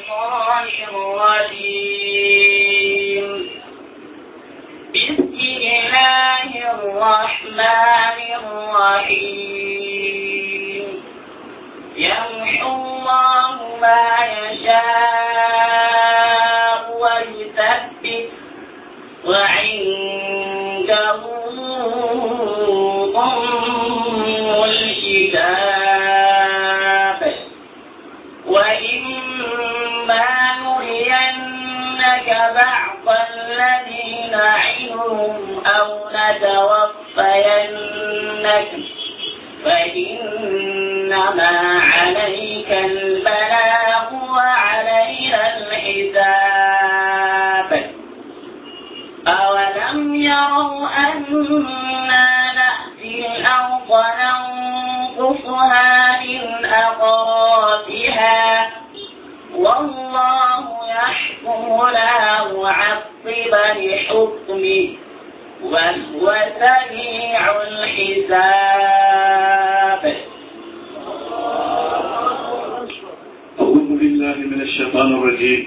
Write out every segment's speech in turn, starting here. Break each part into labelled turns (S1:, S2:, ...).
S1: الشيطان الرجيم بسم الله الرحمن الرحيم يمحو الله ما يشاء ويثبت وعنده أم الكتاب وإما نرينك بعض الذي نعدهم أو نتوفينك فإنما عليك البلاغ وعلينا الحساب أولم يروا أنا نأتي الأرض ننقصها من أطرافها والله يحكم لا معقب لحكمه وهو سميع الحساب
S2: أعوذ بالله من الشيطان الرجيم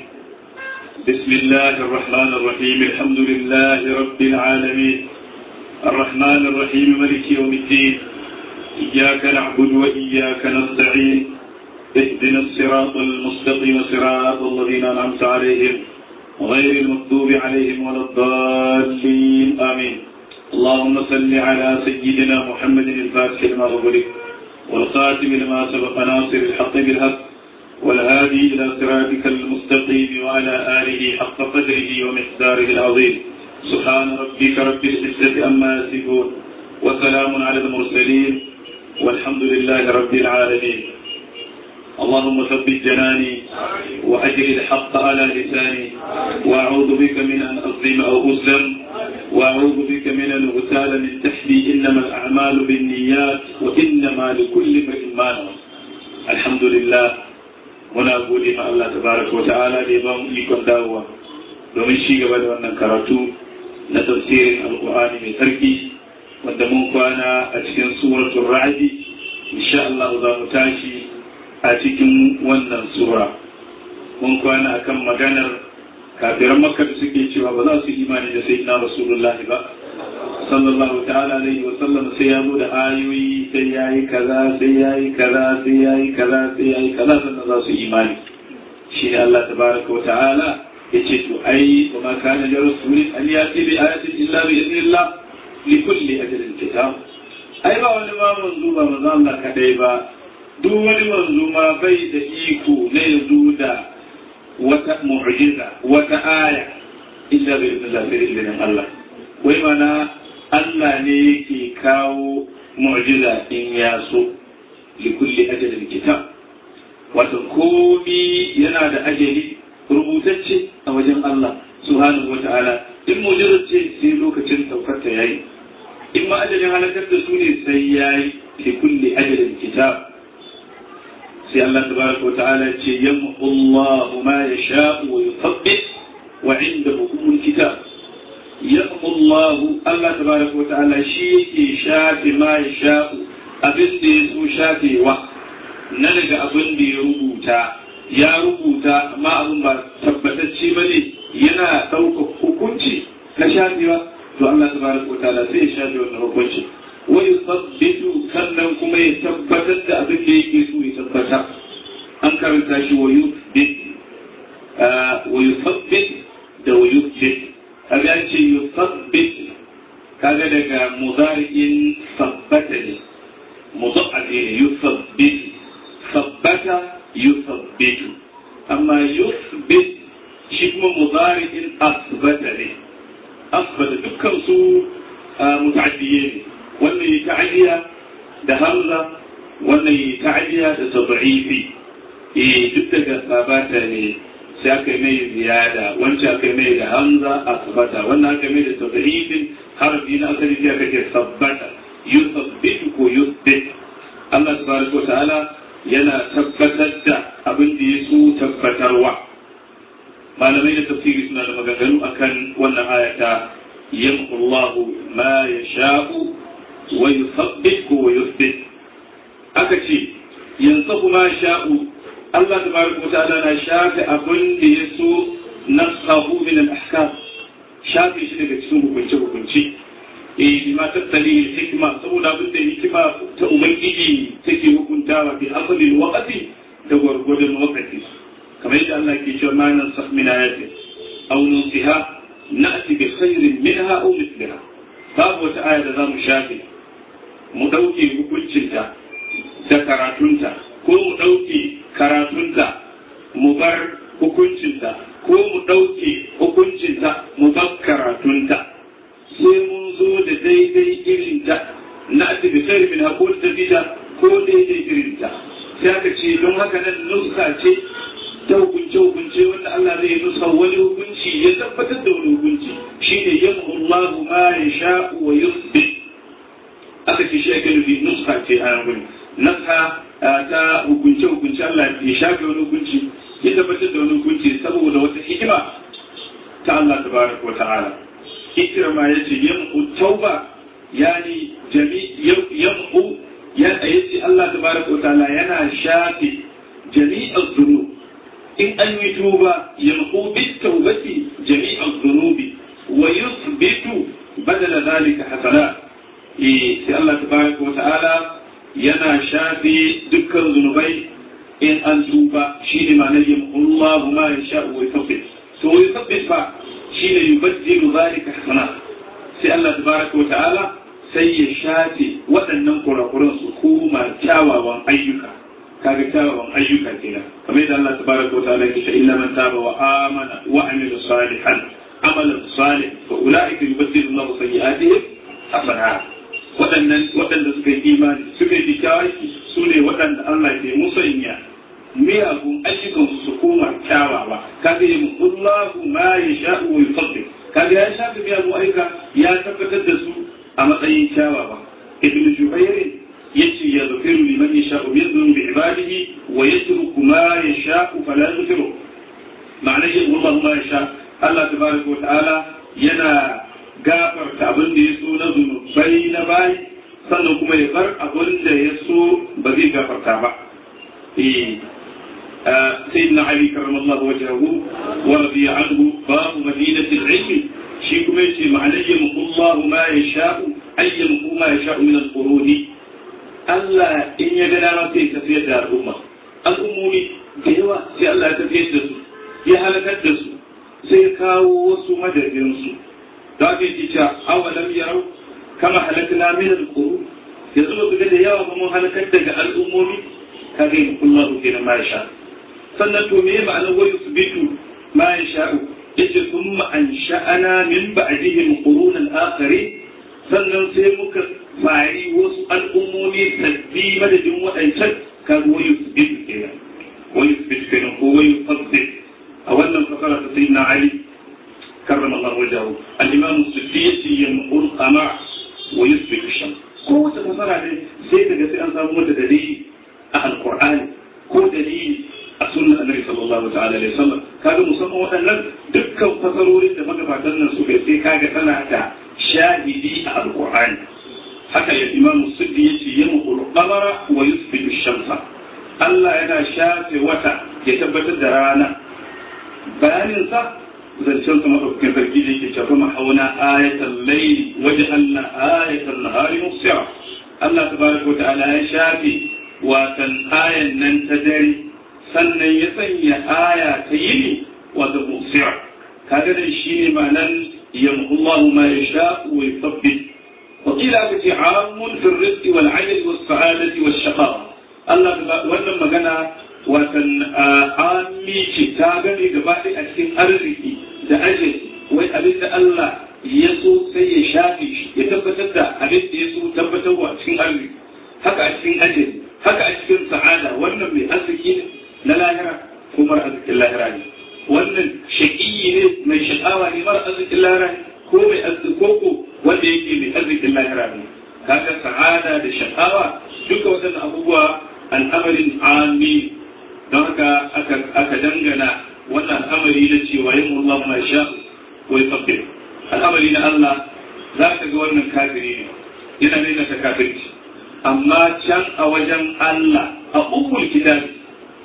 S2: بسم الله الرحمن الرحيم الحمد لله رب العالمين الرحمن الرحيم ملك يوم الدين إياك نعبد وإياك نستعين اهدنا الصراط المستقيم صراط الذين أنعمت عليهم غير المغضوب عليهم ولا الضالين آمين اللهم صل على سيدنا محمد الفاتح لما أغلق والخاتم لما سبق ناصر الحق بالحق والهادي إلى صراطك المستقيم وعلى آله حق قدره ومقداره العظيم سبحان ربك رب العزة أما يصفون وسلام على المرسلين والحمد لله رب العالمين اللهم ثبت جناني وأجل الحق على لساني وأعوذ بك من أن أظلم أو أظلم وأعوذ بك من أن أغتال من تحتي إنما الأعمال بالنيات وإنما لكل امرئ ما نوى الحمد لله muna gode ma Allah tabaraka wata'ala da ya ba mu ikon dawowa domin shi gaba da wannan karatu na tafsirin alkur'ani mai sarki wanda mun kwana a cikin suratul ra'di insha Allah za mu tashi a cikin wannan sura mun kwana akan maganar kafiran makka da suke cewa ba za su imani da sayyidina rasulullah ba sallallahu ta'ala alaihi wa sallam sai ya zo da ayoyi sai yayi kaza sai yayi kaza sai yayi kaza sai yayi kaza sannan za su imani shi ne Allah tabaraka wa ta'ala yace to ai wa ma kana li rasulin an yati bi ayatin illa bi idnillah li kulli ajalin kitab ai ba wani ma manzo ba manzo Allah kadai ba duk wani manzo ma bai da iko na yazo da wata mu'jiza wata aya illa bi idnillah sai idnin Allah wai mana Allah ne yake kawo mu'jiza in ya so li kulli ajalin kitab wato komi yana da ajali rubutacce a wajen Allah subhanahu wa ta'ala in mu'jiza ce sai lokacin saukar ta yayi in ma ajalin halakar da su ne sai yayi li kulli ajalin kitab sai Allah tabaraka wa ta'ala ce yamhu Allahu ma yasha'u wa yuthabbit wa 'indahu ummul kitab yaqu Allah Allah tabaraka wa ta'ala shi yake shafi ma ya sha'u abin da ya so shafewa na daga abin da ya rubuta ya rubuta amma abin ba tabbatacce ba ne yana ɗaukar hukunci na shafewa to Allah tabaraka wa ta'ala sai ya shafe wannan hukunci wa yusabbitu sannan kuma ya tabbatar da abin da yake so ya tabbata an karanta shi wa yuthbit wa yusabbit da wa yuthbit kaga ya ce yusabbit kaga daga mudari'in sabbata ne mudafati ne yusabbit sabbata yusabbitu amma yusbit shi kuma mudari'in asbata ne asbata dukkan su muta'addiye ne wannan yi ta'addiya da hamza wannan yi ta'addiya da tad'ifi eh duk daga sabata ne sai aka yi mai ziyada wancan aka yi mai da hamza a sabata wannan aka yi mai da tadrifin harafi na asali sai aka ce sabbata yusabbitu ko yusbit Allah subhanahu ta'ala yana tabbatar da abin da ya so tabbatarwa malamai da tafsiri suna da maganganu akan wannan ayata yamhu Allahu ma yasha'u wa yusabbit ko wa yusbit aka ce yansahu ma sha'u Allah tabaraka wa ta'ala na shafe abin da ya so nasahu min al-ahkam shafe shi daga cikin hukunce hukunci eh bima tattali hikma saboda abin da hikima ta ubangiji take hukuntawa bi asali waqti da gwargwadon waqti kamar yadda Allah ke cewa ma nan sah min ayatin aw nusiha na'ti bi khairin minha aw mithliha babu wata aya da zamu shafe mu dauke hukuncinta da karatunta ko mu dauke karatunta mu bar hukuncinta ko mu dauke hukuncinta mu bar karatunta sai mun zo da daidai irinta na ati bi khairin minha ko ta bida ko daidai irinta sai aka ce don haka nan nuska ce ta hukunce hukunce wanda Allah zai nusa wani hukunci ya tabbatar da wani hukunci shine yamhu Allahu ma yasha'u wa yusbit aka ce shi ake nufi nuska ce a nan nuska ta hukunce hukunce Allah ya shafe wani hukunci ya tabbatar da wani hukunci saboda wata hikima ta Allah tabaraka wa ta'ala ikrama yace yamhu tauba yani jami yamhu ya yace Allah tabaraka wa ta'ala yana shafe jami'az dhunub in an yi tuba yamhu bit tawbati jami'az dhunubi wa yuthbitu badala dhalika hasanat eh sai Allah tabaraka wa ta'ala yana shafe dukkan zunubai in an tuba shine ma'anar yamhu Allahu ma yasha'u wa yuthabbit to wa yuthabbit fa shine yubaddilu dhalika hasanat sai Allah tabaraka wa ta'ala sai ya shafe waɗannan kurakuran su koma kyawawan ayyuka kaga kyawawan ayyuka kenan kamar yadda Allah tabaraka wa ta'ala yake illa man taba wa amana wa amila salihan amalan salih fa ulaika yubaddilu Allahu sayyi'atihim hasanat waɗannan waɗanda suka yi imani suka yi kyawaki su ne waɗanda Allah ke musanya miyagun ayyukan su koma kyawawa kaga yi Allahu ma yasha'u wa yufaddil kaga ya shafi miyagun ayyuka ya tabbatar da su a matsayin kyawawa ibn jubair yace ya zafiru liman yasha'u min dhunubi ibadihi wa yatruku ma yasha'u fala yaghfiru ma'ana yin Allah ma yasha Allah tabaraka wa ta'ala yana gafarta abin da ya so na zunubai na bayi sannan kuma ya bar abin da ya so ba zai gafarta ba eh سيدنا علي كرم الله وجهه ورضي عنه باب مدينة العلم shi kuma yace ma'anar yamhu Allah ma ya sha'u ay yamhu ma ya sha'u min al-quruni Allah in ya ga dama sai tafiyar da al'umma al'ummomi da yawa sai Allah ya tafiyar da su ya halakar da su sai ya kawo wasu madadin su da ake ji cewa awalam yarau kama halakna min al-qurun yanzu ba su ga da yawa ba mun halakar daga al'ummomi kaga yamhu Allah kenan ma ya sha sannan to me ma'anar wa yusbitu ma ya sha'u yace kuma an sha'ana min ba'dihim qurunan akhari sannan sai muka fari wasu al'ummomi sabbi madadin waɗancan kan wayu sabit kenan wayu sabit kenan ko wayu sabit a wannan fasara ta sayyidina ali karrama Allah wajahu al-imam as-suffi yace yamqul qama wa yusbit shams ko wata fasara ne sai daga sai an samu mata dalili a alqur'ani ko dalili a sunnan annabi sallallahu ta'ala alaihi wasallam kaga musamman waɗannan dukkan fasarorin da magabatan nan suka sai kaga tana da shahidi a alqur'ani haka ya imam suddi yace yamqul qamara wa yusbitu shamsa Allah yana shafe wata ya tabbatar da rana bayanin sa zancen sa madaukakin sarki da yake cewa mahauna ayatul layli waj'alna ayatul nahari musira Allah tabaraka wa ta'ala ya shafe watan ayan nan ta dare sannan ya sanya aya ta yini wata musira kaga da shi ne ma'anan yamhullahu ma yasha wa yuthabbit wa qila aka ce amun fi rizqi wal ajli was sa'adati was shaqa Allah wannan magana watan ammi ce ta gane gaba ɗaya a cikin arziki da ajali wai abin da Allah ya so sai ya shafe shi ya tabbatar da abin da ya so tabbatarwa a cikin arziki haka a cikin ajali haka a cikin sa'ada wannan mai arziki ne na lahira ko mara arzikin lahira ne wannan shaƙiyi ne mai sha'awa ne mara arzikin lahira ne ko mai arziki ko wanda yake mai arzikin lahira ne kaga sa'ada da sha'awa duka waɗannan abubuwa al'amarin ami don haka aka dangana wannan al'amari na cewa yin Allah ma sha ko ya fakkir al'amari na Allah za ka ga wannan kafiri ne yana nuna ta kafirci amma can a wajen Allah a umul kitabi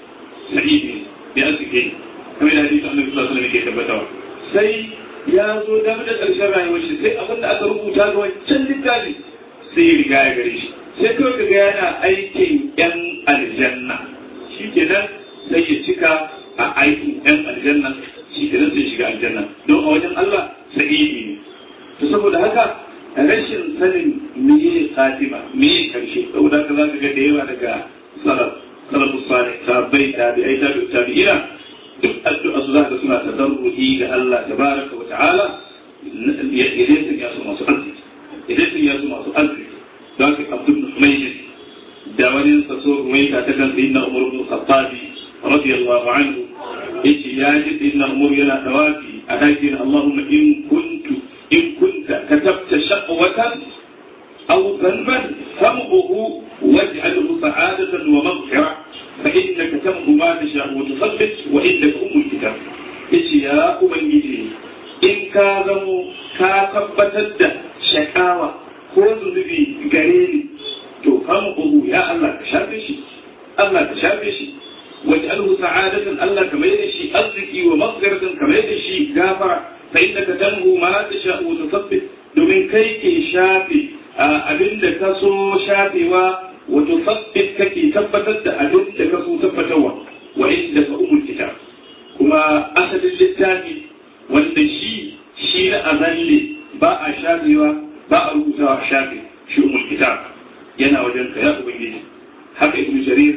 S2: sa'idi ne arziki kamar da hadisi annabi sallallahu alaihi wasallam ke tabbatawa sai ya zo da da ƙarshen rayuwar shi sai abin da aka rubuta ga wancan littafi sai ya riga ya gare shi sai kawai ga yana aikin yan aljanna shi kenan sai ya cika a aikin yan aljanna shi kenan sai shiga aljanna don a wajen Allah sa'idi ne to saboda haka rashin sanin meye khatima meye karshe saboda haka za ka ga da yawa daga salaf salafus salih tabi'i tabi'ai tabi'u tabi'ina duk addu'a su zaka suna tadarruhi ga Allah tabaraka wa ta'ala idan sun yaso masu arziki idan sun yaso masu arziki don ka abdul humaydi da wani saso ruwaita ta kan sayyidina umar ibn khattab radiyallahu anhu yace ya ji sayyidina umar yana tawafi a dakin Allahumma in kuntu in kunta katabta shaqwatan aw dhanban famhu waj'alhu sa'adatan wa maghfirah فإنك تمحو ما تشاء وتثبت وإنك أم الكتاب yace ya ubangiji in ka zamo ka tabbatar da shakawa ko zunubi gare ni to famu ya Allah ka shafe shi Allah ka shafe shi waj'alhu sa'adatan Allah ka mai da shi arziki wa maghfiratan ka mai da shi gafara fa innaka tanhu ma tasha wa tuthabbit domin kai ke shafe abinda ka so shafewa وتثبت كي ثبتت أدل لك ثبتوا وعندك أم الكتاب كما أسد للتاني والنشي شين أذل باء شافي باء روزا شافي شو أم الكتاب ينا وجنك يا أبنجي حق ابن جرير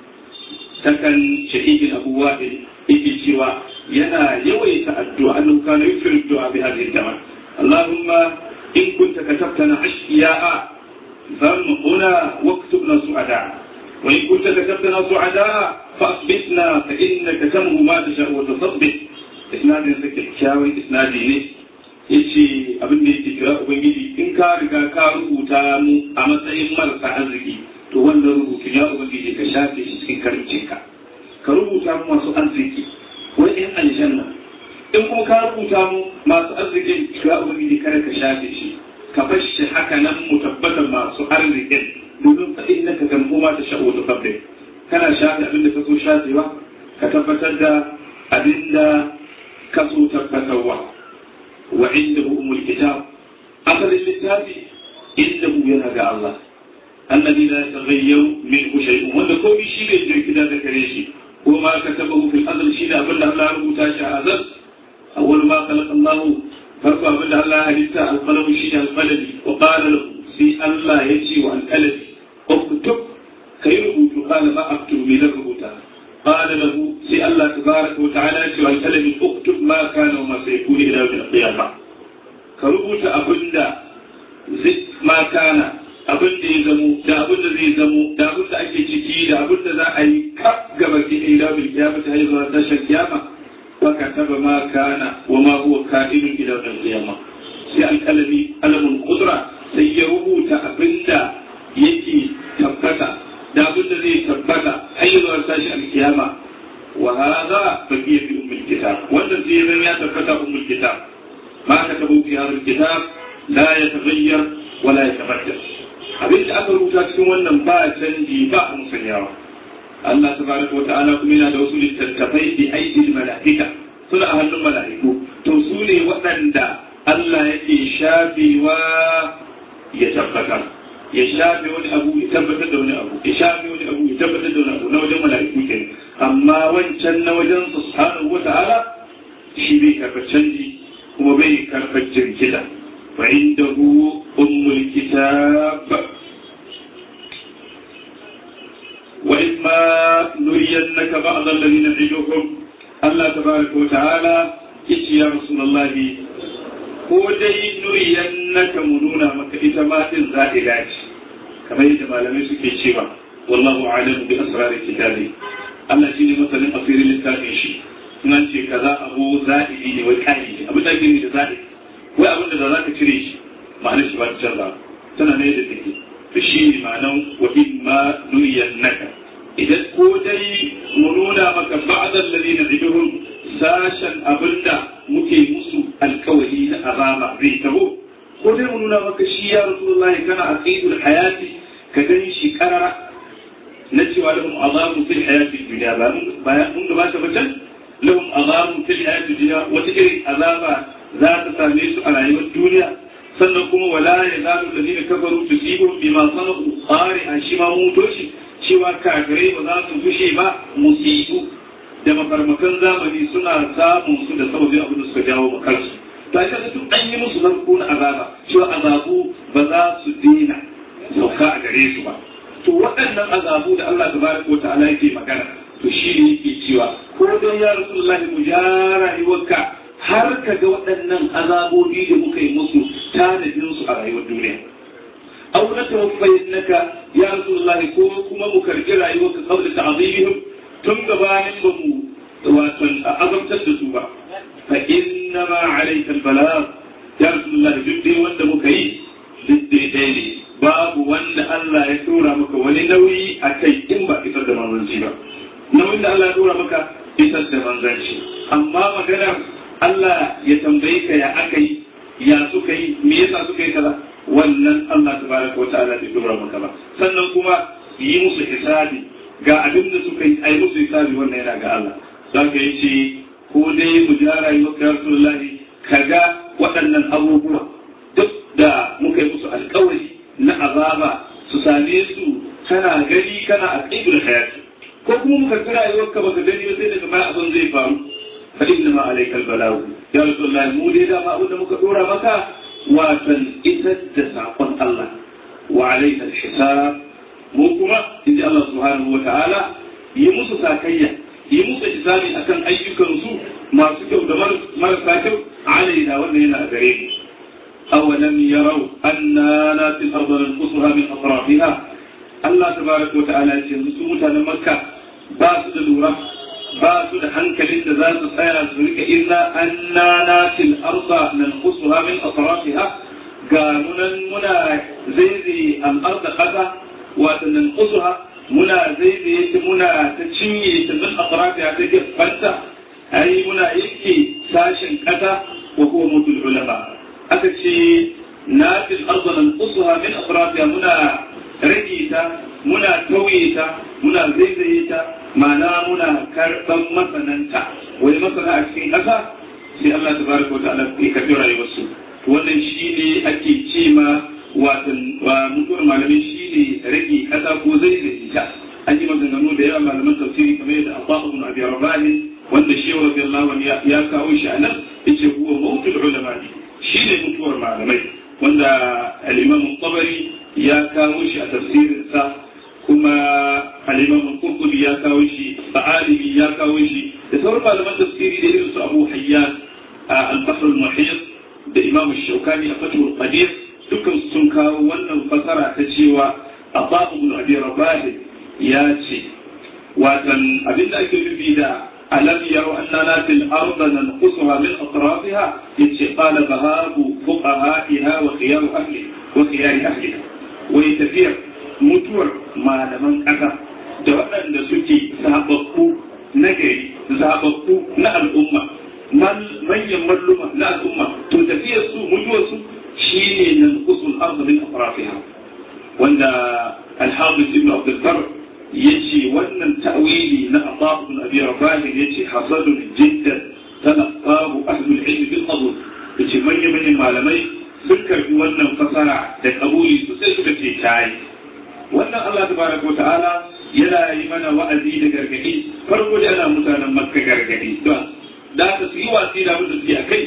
S2: سكن شهيد أبو وائل إيكي سوى ينا يويت الدعاء أنه كان يكثر الدعاء بهذه الكلمة اللهم إن كنت كتبتنا عشقياء فامحنا واكتبنا سعداء وإن كنت كتبتنا سعداء فأثبتنا فإنك تمه ما تشاء وتثبت إسناد سكت كاوي إسناد ne yace abin da yake kira ubangiji in ka riga ka rubuta mu a matsayin marasa arziki to wannan rubutun ya ubangiji ka shafe shi cikin karincinka ka rubuta mu masu arziki wai in aljanna in kuma ka rubuta mu masu arziki ya ubangiji kada ka shafe shi ka bar shi haka nan mu tabbatar masu arzikin domin fa innaka kan kuma ta sha'u ta fadde kana shafe abin da ka so shafewa ka tabbatar da abin da ka so tabbatarwa wa indahu umul kitab asalin littafi indahu yana ga Allah alladhi la yataghayyaru minhu shay'un wanda komai shi ne jirkida da kare shi ko ma katabahu fil azal shi da abin da Allah ya rubuta shi a azal awwal ma khalaqa Allah farko abin da Allah ya halitta alƙalamu shi ne alƙalami wa ƙala lahu sai Allah ya ce wa alƙalami uktub kai rubutu qala ma aktubu me zan rubuta qala lahu sai Allah tabaraka wa ta'ala ya ce wa alƙalami uktub ma kana wa ma sayakunu ila yawm al-qiyamah ka rubuta abinda zai ma kana abin da ya zamo da abin da zai zamo da abin da ake ciki da abin da za a yi kaf gaba ki ila yawm al-qiyamah ta zuwa tashin kiyama فكتب ما كان وما هو كائن الى يوم القيامه sai alƙalami alamun kudura sai ya rubuta abin da yake tabbata da abin da zai tabbata har yi zuwa tashi alkiyama wa hadha baqiya fi ummul kitab wannan sai zan ya tabbata ummul kitab ma ka tabu fi hadha alkitab la yataghayyar wa la yatabaddal abin da aka rubuta cikin wannan ba canji ba musanyawa Allah tabaraka wa ta'ala kuma yana da wasu littattafai bi aidil mala'ika suna a hannun mala'iku to su ne waɗanda Allah yake shafewa ya tabbatar ya shafe wani abu ya tabbatar da wani abu ya shafe wani abu ya tabbatar da wani abu na wajen mala'iku ke amma wancan na wajen subhanahu wa ta'ala shi bai karɓar canji kuma bai karɓar jirkita fa indahu ummul kitab وإما نرينك بعض الذين نعدهم الله تبارك وتعالى إيش يا رسول الله ko dai nuriyannaka mu nuna maka ita ma din za'ila ce kamar yadda malamai suke cewa wallahu a'lamu bi asrar kitabi Allah shine masanin asirin littafin shi sunan ce kaza abu za'ili ne wai kai ne abu da gini da za'ili wai abin da za ka cire shi ma'anar shi ba ta canza tana ne da take da shi ne ma'anan wa imma nuriyannaka idan ko dai mu nuna maka ba'dal ladina iduhum sashen abinda muke musu alkawari na azaba zai taho ko dai mu nuna maka shi ya rasulullah kana aqidul hayati ka gani shi karara na cewa lahum azabu fil hayati dunya ba bayan mun gabata ba can lahum azabun fil hayati dunya wata irin azaba za ta same su a rayuwar duniya sannan kuma wala ya zalu ladina kafaru tusibum bima sanu qari an shi ma mutoshi cewa kafirai ba za su fushe ba musibu da mafarmakan zamani suna samun su da sababin abin da suka jawo makarsu ta yi kasa an yi musu zarko na azaba cewa azabu ba za su dena sauka a gare su ba to waɗannan azabu da Allah tabaraka wa ta'ala yake magana to shi ne yake cewa ko dai ya rasulullahi mu ja rayuwarka har ka ga waɗannan azabobi da muka yi musu tanadin su a rayuwar duniya aw na tawaffayannaka ya rasulullahi ko kuma mu karbi rayuwarka qabla ta'zimihim tun gabanin ba mu wato azabtar da su ba fa inna ma alayka albalagh ya rasulullahi duk dai wanda muka yi duk dai ne babu wanda Allah ya tura maka wani nauyi a kai in ba isar da manzanci ba nauyin da Allah ya tura maka isar da manzanci amma maganar Allah ya tambaye ka ya aka yi ya suka yi me yasa suka yi kaza wannan Allah tabaraka wata'ala bai tura maka ba sannan kuma yi musu hisabi ga abin da suka yi ai musu hisabi wannan yana ga Allah zaka yi ce ko dai mu ja rayuwar ka Rasulullahi kaga waɗannan abubuwa duk da muka yi musu alƙawari na azaba su same su kana gani kana a ƙibir hayati ko kuma muka ga rayuwar ka baka gani ba sai daga baya abin zai faru fa inna ma alaikal balagu ya rasulullahi mu dai da ma abin da muka dora maka watan isar da sakon Allah wa alaikal hisab mu kuma inda Allah subhanahu wa ta'ala yi musu sakayya yi musu hisabi akan ayyukan su masu kyau da marasa kyau alaina wannan yana a gare mu أولم يروا أنا ناتي الأرض ننقصها من أطرافها الله تبارك وتعالى يقول متى مكة باسد لورا باسد هنكل ذات سيرا سرك إلا أنا ناتي الأرض ننقصها من أطرافها قالوا منا زيزي الأرض قدا وتنقصها منا زيزي منا تشيني من أطرافها تجف فانتا أي منا يكي ساشن قدا وهو موت العلماء aka ce na fil arzalan usuha min afrafiya muna rage ta muna tauye ta muna zaizaye ta ma'ana muna karɓan masananta wani masana a cikin ƙasa sai Allah ta baraka wa ta'ala ya karɓi rayuwarsu wannan shi ne ake ce ma watan wa mutuwar malamai shi ne rage ƙasa ko zaizaye ta an yi maganganu da yawa malaman tafsiri kamar yadda Allah ibn Abi Rabah wanda shehu radiyallahu anhu ya kawo shi anan yace huwa mawtul ulama shi ne mutuwar malamai wanda al'imam tabari ya kawo shi a tafsirinsa kuma al'imam kurkubi ya kawo shi ba'alimi ya kawo shi da sauran malaman tafsiri da irin su abu hayyan a al-bahr al-muhit da imam shaukani a fatul qadir dukkan sun kawo wannan fasara ta cewa ababu ibn abi rabah ya ce watan abinda ake nufi da ألم يروا أننا في الأرض ننقصها من أطرافها إذ قال ذهاب فقهائها وخيار أهلها وخيار أهلها ويتفير متور ما لمن أتى da waɗanda suke zababbu na gari zababbu na al'umma manyan malluma na al'umma to tafiyar su mutuwar su shine nan usul arzu min afrafiha wanda al-hafiz ibn abdul bar yace wannan ta'wili na Allah ibn Abi Rabah yace hasadun jiddan talaqahu ahlul ilm bil qabul yace manyan manyan malamai sun karbi wannan fasara da kabuli sosai suka ce tayi wannan Allah tabaraka wa ta'ala yana yi mana wa'azi da gargadi farko da ana mutanen makka gargadi don da ka su yi wasi da abin da suke a kai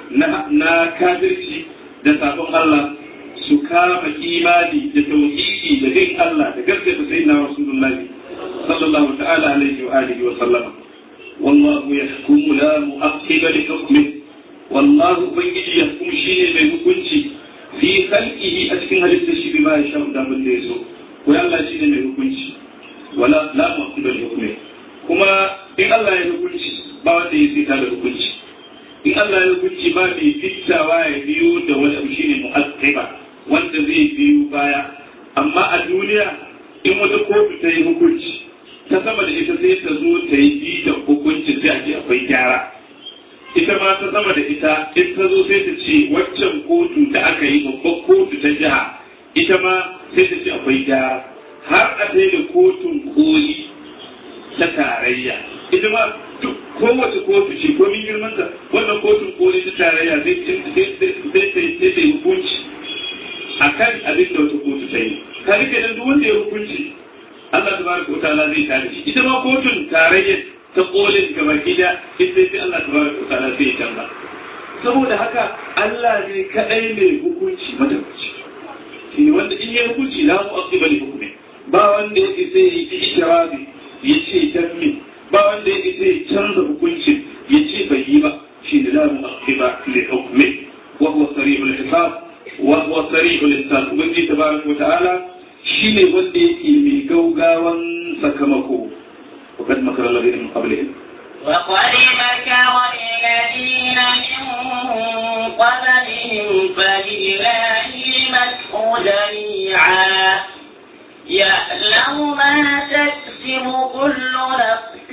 S2: na kafirci da sabon Allah su kama imani da tauhidi da bin Allah da gaskata sayyidina Rasulullahi sallallahu ta'ala alaihi wa alihi wa sallama wallahu yahkumu la mu'aqqiba li hukmihi wallahu ubangiji yahkumu shine mai hukunci fi khalqihi a cikin halittar shi bima ya sha da mun da yaso ko Allah shine mai hukunci wala la mu'aqqiba li hukmihi kuma in Allah ya hukunci ba wanda ya sita da hukunci in Allah ya hukunci ba mai fittawa ya biyo da wani abu shine mu'aqqiba wanda zai biyu baya amma a duniya in wata kotu ta yi hukunci ta sama da ita sai ta zo ta yi bita hukunci sai a ce akwai gyara ita ma ta sama da ita in ta zo sai ta ce waccan kotu da aka yi babban kotu ta jiha ita ma sai ta ce akwai gyara har a sai da kotun koli ta tarayya ita ma kowace kotu ce ko min girman ta wannan kotun koli ta tarayya zai sai ta hukunci akan abin da wata kotu ta yi ka rike da duk wanda ya hukunci Allah tabaraka wa ta'ala zai tare shi ita ma kotun tarayya ta kolin gaba gida ita sai Allah tabaraka wa ta'ala zai canza saboda haka Allah ne kadai mai hukunci madaukaci shi ne wanda in ya hukunci la mu'aqqiba li hukmi ba wanda yake sai ya yi ikirabi ya ce dan me ba wanda yake sai ya canza hukuncin ya ce bai yi ba shi ne la mu'aqqiba li hukmi wa huwa sarihul hisab wa huwa sarihul hisab ubangiji tabaraka wa ta'ala shine wanda yake mai gaugawan sakamako وقد مكر الذين من قبلهم
S1: وقد مكر الذين من قبلهم فلله المكر جميعا يعلم ما تكسب كل نفس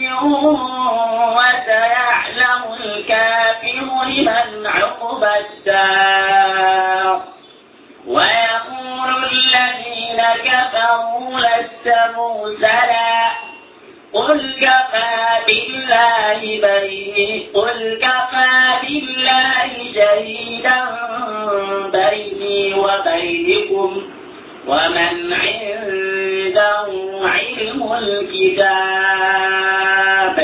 S1: وسيعلم الكافر لمن عقبى الدار ويقول الذين كفروا لست مرسلا قل كفى بالله بيني قل كفى بالله شهيدا بيني وبينكم ومن عنده علم الكتاب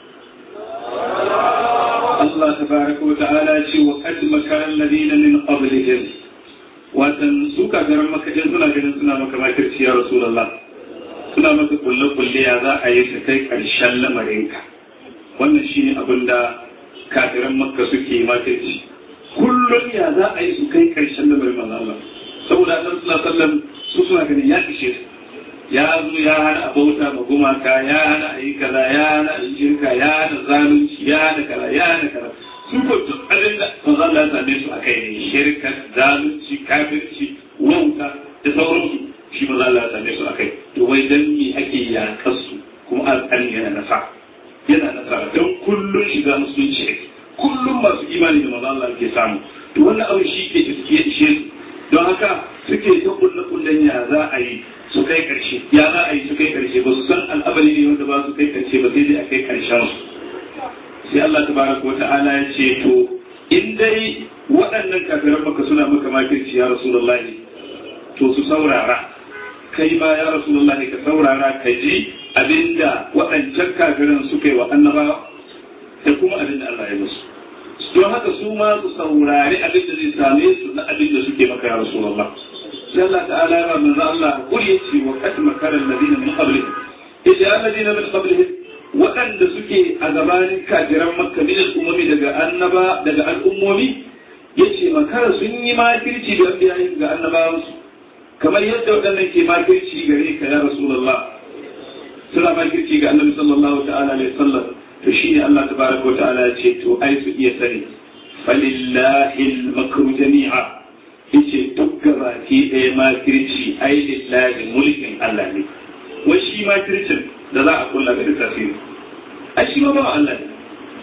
S2: الله تبارك وتعالى وقد مكر الذين من قبلهم watan su kafiran maka in suna ganin suna maka makirci ya rasulullah suna maka kulle kulle ya za a yi su kai karshen lamarinka wannan shine abin da kafiran makka suke makirci kullum ya za a yi su kai karshen lamarin manzo Allah saboda annabi sallallahu alaihi wasallam su suna ganin ya ishe su ya zo ya hana bauta ma gumaka ya hana a yi kaza ya hana a yi shirka ya hana zalunci ya hana kaza ya hana kaza su ko duk abin da manzo Allah ya same su akai ne shirka zalunci kafirci wauta da sauransu shi manzo Allah ya same su akai to wai dan me ake yakar su kuma alƙalin yana nasa yana nasara don kullun shiga musulunci kullum masu imani da manzo Allah ke samu to wannan abin shi ke ishe su don haka suke ta kulle kullen ya za a yi su kai karshe ya za a yi su kai karshe ba su san al'abari ne wanda ba su kai karshe ba sai dai a kai karshen su sai Allah tabaraka wa ta'ala ya ce to in dai waɗannan kafiran maka suna maka makirci ya rasulullahi to su saurara kai ma ya rasulullahi ka saurara ka ji abinda waɗancan kafiran suka yi wa annabawa da kuma abinda Allah ya musu don haka su ma su saurari abin da zai same su na abin da suke maka ya rasulullah sai Allah ta'ala ya manzo Allah kul yace wa qad makara alladhina min qablihim idan alladhina min qablihim waɗanda suke a gabanin kafiran makka min al'ummi daga annaba daga al'ummomi yace makara sun yi makirci da biyayin ga annabawansu kamar yadda waɗannan ke makirci gare ka ya rasulullah suna makirci ga annabi sallallahu ta'ala alaihi wasallam to shi ne Allah tabaraka wa ta'ala ya ce to ai su iya sani falillahi al-makru jami'a yace duk gabaki ɗaya makirci ai lillahi mulkin Allah ne wai shi makircin da za a kulla ga tasiri ai shi ma ba Allah ne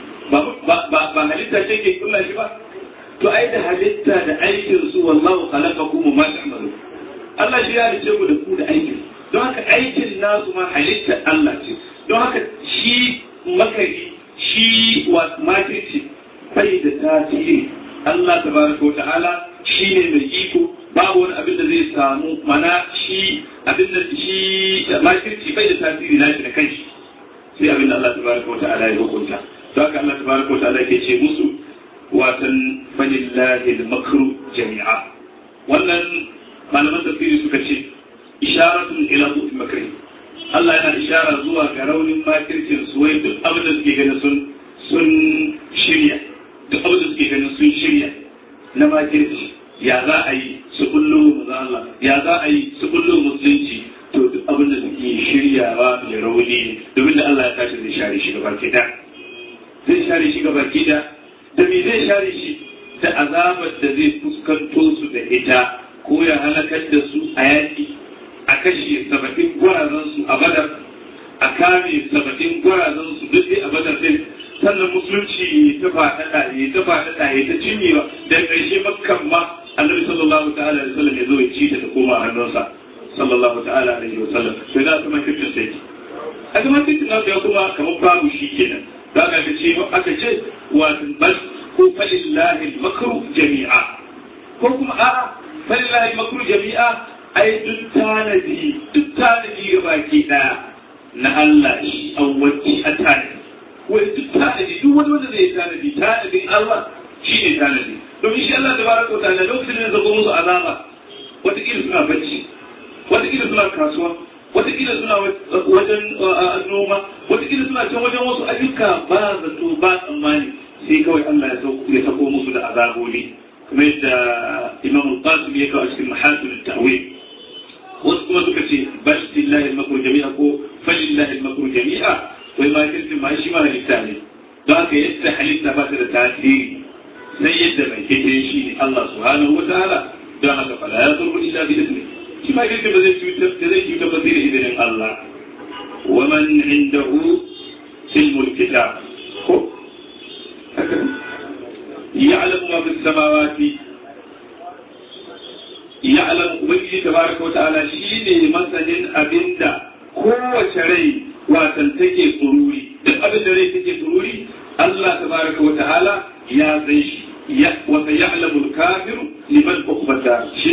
S2: ba ba ba halitta ce ke kulla shi ba to ai da halitta da aikin su wallahu khalaqakum ma ta'malun Allah shi ya halice ku da ku da aikin don haka aikin nasu ma halitta Allah ce don haka shi makari shi wa makirci bai da tasiri Allah tabaraka wa ta'ala shi ne mai iko babu wani abin da zai samu mana shi abin da shi makirci bai da tasiri na shi da kanshi sai abin da Allah tabaraka wa ta'ala ya hukunta don haka Allah tabaraka wa ta'ala ke ce musu watan falillahi al-makru jami'a wannan malaman tafsiri suka ce isharatun ila zuwa makri Allah yana ishara zuwa ga raunin makircin su wai duk abin da suke ganin sun sun shirya duk abin da suke ganin sun shirya na makirci ya za a yi su kullu maza Allah ya za a yi su kullu musulunci to duk abin da suke shiryawa ya rauni domin da Allah ya tashi zai share shi gaba ki zai share shi gaba ki da me zai share shi da azabar da zai fuskanto su da ita ko ya halakar da su a yaki a kashe saba'in gwarazansu a badar a kame saba'in gwarazansu duk dai a badar din sannan musulunci ta faɗaɗa ya ta faɗaɗa ya ta cinyewa da ƙarshe makkan ma annabi sallallahu ta'ala alaihi wasallam ya zo ya ci ta ta koma a hannunsa sallallahu ta'ala alaihi wasallam sai da su makircin sai a zama titin nasu ya kuma kamar babu shi kenan za ka ga ce aka ce wato bal ko falillahi makru jami'a ko kuma a'a falillahi makru jami'a ai duk tanadi duk tanadi ga baki daya na Allah shi awwaci a tanadi wai duk tanadi duk wani wanda zai tanadi tanadin Allah shi ne tanadi domin shi Allah tabaraka wa ta'ala lokacin da zako musu azaba wataƙila suna bacci wataƙila suna kasuwa wataƙila suna wajen noma wataƙila suna can wajen wasu ayyuka ba zato ba tsammani sai kawai Allah ya sako musu da azaboli kuma yadda Imam Al-Qasim ya kawo a cikin mahasin ta'wil wasu kuma suka ce bal lillahi al-makru jami'a ko falillahi al-makru jami'a wai ma kirkin ma shi ma halitta ne don haka yadda halitta ba ta da tasiri sai yadda mai kete shi ne Allah subhanahu wa ta'ala don haka fala ya zurru illa bi ismi shi ma kirkin ba zai cutar da zai cutar ba sai da izinin Allah wa man indahu ilmul kitab ko haka ya'lamu ma fi samawati ya'lamu ubangiji tabaraka wa ta'ala shine masanin abinda kowace rai watan take tsururi duk abin da rai take tsururi Allah tabaraka wa ta'ala ya san shi ya wa ya'lamu al-kafiru liman ukhbata shi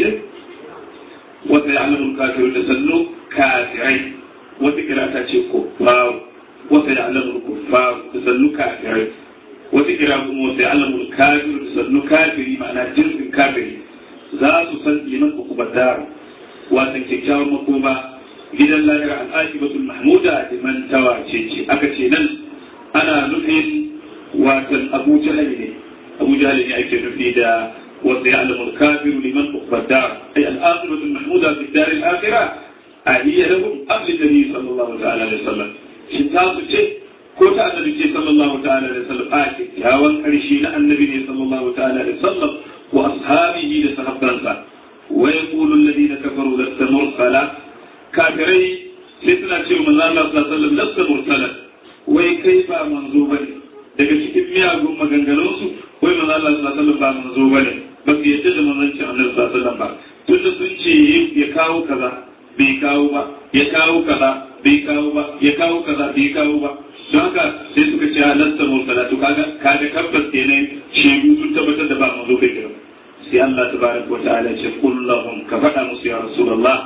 S2: wa ya'lamu al-kafiru da sannu kafirai wata kira ta ce kuffar wa ya'lamu al-kuffar da sannu kafirai wata kira kuma wa ya'lamu al-kafiru da sannu kafiri ma'ana jinsin kafiri za su san liman ukhbata watan kyakkyawar makoma gidan lahira al'ajibatul mahmuda liman tawace ce aka ce nan ana nufin watan abu jahal ne abu jahal ne ake nufi da wanda ya alamul kafiru liman ukhbada ay al'ajibatul mahmuda fi dar al-akhirah ahiyya lahum qabl nabi sallallahu ta'ala alaihi wasallam shi ta su ce ko ta annabi ce sallallahu ta'ala alaihi wasallam a kyakkyawan karshe na annabi ne sallallahu ta'ala alaihi wasallam wa ashabihi da sahabbansa wa yaqulu alladhina kafaru lasta mursala kafirai sai suna ce manzo Allah sallallahu alaihi wasallam lasta mursala wai kai ba manzo bane daga cikin miyagun maganganun su wai manzo Allah sallallahu alaihi wasallam ba manzo bane ba su yadda da manzancin Annabi sallallahu alaihi wasallam ba tunda sun ce ya kawo kaza bai kawo ba ya kawo kaza bai kawo ba ya kawo kaza bai kawo ba don haka sai suka ce lasta mursala to kaga kaga tabbas kenan shehu sun tabbatar da ba manzo kai kira sai Allah tabaraka wa ta'ala ya ce kullahum ka faɗa musu ya rasulullah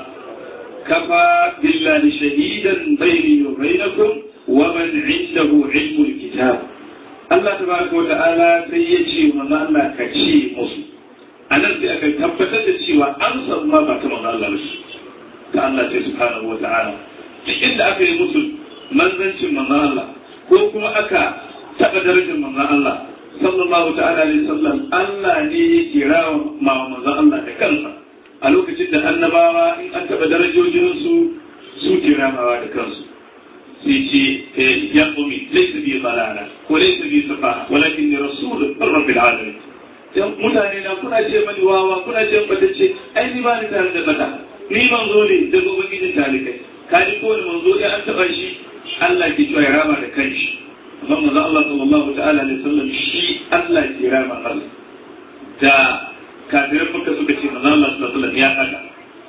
S2: كفى بالله شهيدا بيني وبينكم ومن عنده علم الكتاب الله تبارك وتعالى سيجي ومن الله كشي مسلم أنا في أكل تبتت الشيوى أنسى ما بعتم الله بس كالله سبحانه وتعالى إن أكل مسلم من ذنش من الله كوكما أكا تقدرج من الله صلى الله تعالى عليه وسلم الله لي كرام مع من الله كنفه a lokacin da annabawa in an taɓa darajojinsu su ke ramawa da kansu sai ce ya ƙumi laisa bi balala ko laisa bi safa walakin ni rasul rabbil alamin mutane na kuna ce mani wawa kuna ce bata ce ai ni ba ni tare da bata ni manzo ne daga ubangijin talikai ka ji kowane manzo ya an taɓa shi Allah ke cewa ya rama da kanshi amma manzo Allah sallallahu ta'ala alaihi wasallam shi Allah ke rama Allah da kafirin muka suka ce manzo Allah sallallahu alaihi ya haka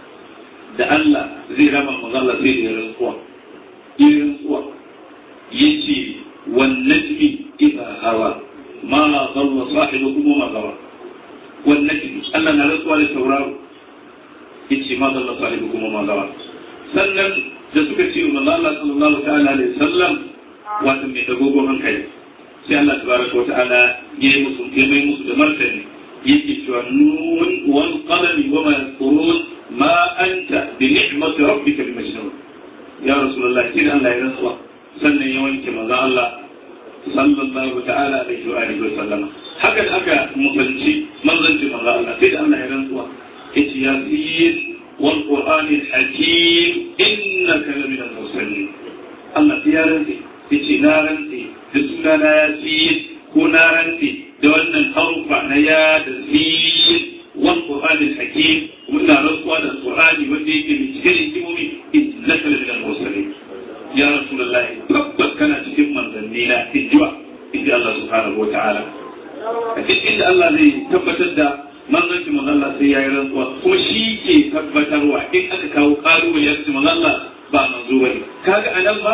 S2: da Allah zai rama manzo Allah sai da rantsuwa yin rantsuwa yace wan najmi idha hawa ma dhalla sahibukum ma gawa wan najmi Allah na rantsuwa da tauraro yace ma dhalla sahibukum ma gawa sannan da suka ce manzo Allah sallallahu ta'ala alaihi wasallam wato mai dagogon hankali sai Allah tabaraka wa ta'ala ya yi musu ya mai musu da martani yake cewa nun wal qalami wa ma yasqurun ma anta bi ni'mati rabbika bi majnun ya rasulullah kin Allah ya rantsuwa sannan ya wanke manzo Allah sallallahu ta'ala alaihi wa alihi wa sallama haka da aka mutunci manzanci manzo Allah sai da Allah ya rantsuwa yace ya sayyid wal qur'anil hakim innaka lamin al-mursalin Allah ya rantsi yace na rantsi da sunana ya sayyid ko na rantsi da wannan harufa na ya da zin wal qur'an al hakim muna rantsuwa da qur'ani wanda yake da cikin hikimomi innaka la min al mursalin ya rasulullah tabbas kana cikin manzanni na injiwa inji Allah subhanahu wa ta'ala a cikin inda Allah zai tabbatar da manzancin manzon Allah sai yayi rantsuwa kuma shi ke tabbatarwa in aka kawo kalubale ya ce manzon Allah ba manzo bane kaga anan ba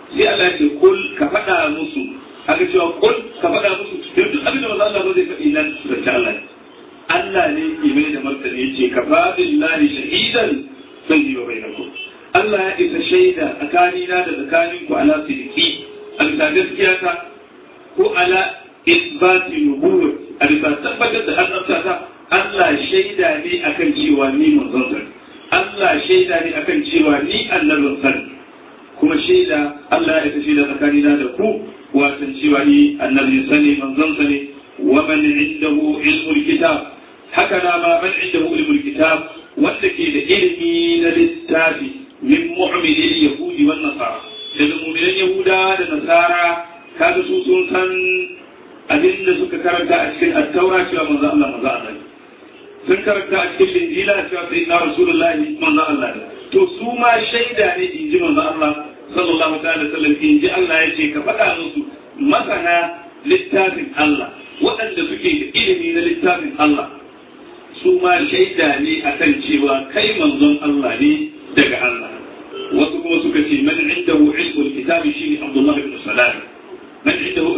S2: sai Allah ya ce kul ka faɗa musu aka cewa kul ka faɗa musu duk duk abin da maza Allah ba zai faɗi nan zance Allah Allah ne ke mai da martani ya ce ka fa billahi shahidan bayni wa bainakum Allah ya isa shaida tsakanina da tsakaninku ala sidiki a bisa gaskiya ta ko ala isbati nubuwwa a bisa tabbatar da annabta ta Allah shaida ne akan cewa ni manzon sa Allah shaida ne akan cewa ni annabin sa kuma shaida Allah ya isa shaida tsakanina da ku watan cewa ni annabin sa ne manzon sa ne wa man indahu ilmul kitab haka na ma man indahu ilmul kitab wanda ke da ilimi na littafi min mu'minin yahudi wan nasara daga mu'minan yahuda da nasara kaga su sun san abin da suka karanta a cikin at-taura cewa manzo Allah manzo Allah sun karanta a cikin linjila cewa sayyidina rasulullahi manzo Allah to su ma shaida ne in ji manzo Allah sallallahu alaihi wasallam in ji Allah ya ce ka faɗa musu masana littafin Allah waɗanda suke da ilimi na littafin Allah su ma shaida ne akan cewa kai manzon Allah ne daga Allah wasu kuma suka ce man indahu ilmul kitabi shine Abdullah ibn Salam man indahu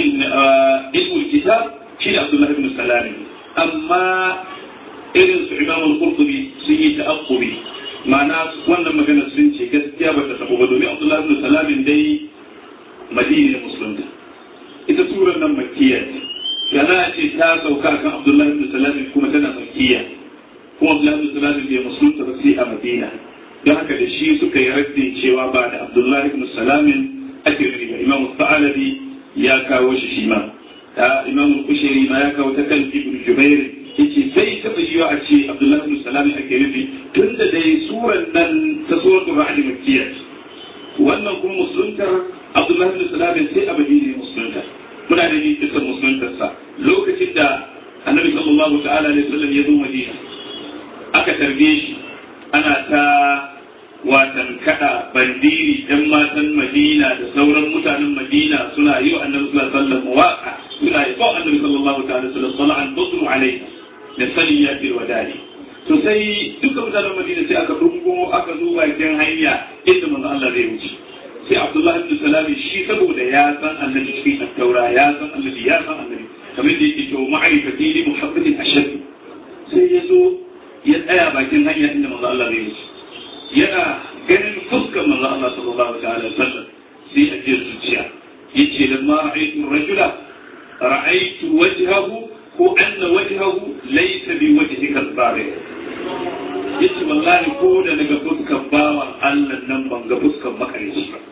S2: ilmul kitab shine Abdullah ibn Salam amma irin su Imam al-Qurtubi sun yi ta'aqqubi ma'ana wannan magana sun ce gaskiya ba ta tabo ba domin Abdullah ibn Salam dai Madina musulunta ita surar nan makkiya ce yana ce ta sauka kan Abdullah ibn Salam kuma tana makkiya kuma Abdullah ibn Salam bai musulunta ba sai a Madina don haka da shi suka yi raddin cewa ba da abdullahi ibn salamin ake nufi ba imamu sa'alabi ya kawo shi shi ma ta imamu kushiri ma ya kawo ta kan ibn jubair yace sai taɓa yiwa a ce abdullahi ibn salamin ake nufi tun da dai suran nan ta suratul ra'd makkiyya wannan kuma musuluntar abdullahi ibn salamin sai a madina musulunta muna da ni kisan musuluntarsa lokacin da annabi sallallahu ta'ala alaihi wasallam ya zo madina aka tarbe shi ana ta watan kada bandiri dan matan Madina da sauran mutanen Madina suna yi wa annabi sallallahu alaihi wasallam waka suna yi wa annabi sallallahu ta'ala alaihi wasallam sala'an budru alaihi da saniyati wadari to sai duka mutanen Madina sai aka dungo aka zo bakin hanya inda manzo Allah zai wuce sai Abdullah ibn Salam shi saboda ya san annabi cikin taura ya san annabi ya san annabi kamar da yake cewa ma'rifati li muhabbatin ashad sai ya zo ya tsaya bakin hanya inda manzo Allah zai wuce yana ganin fuskar manzo Allah sallallahu alaihi wasallam sai a ji zuciya yace lamma ra'aytu rajula ra'aytu wajhahu ko anna wajhahu laysa bi wajhika al-barik yace wallahi ko da daga fuskar bawan Allah nan ban ga fuskar makarici ba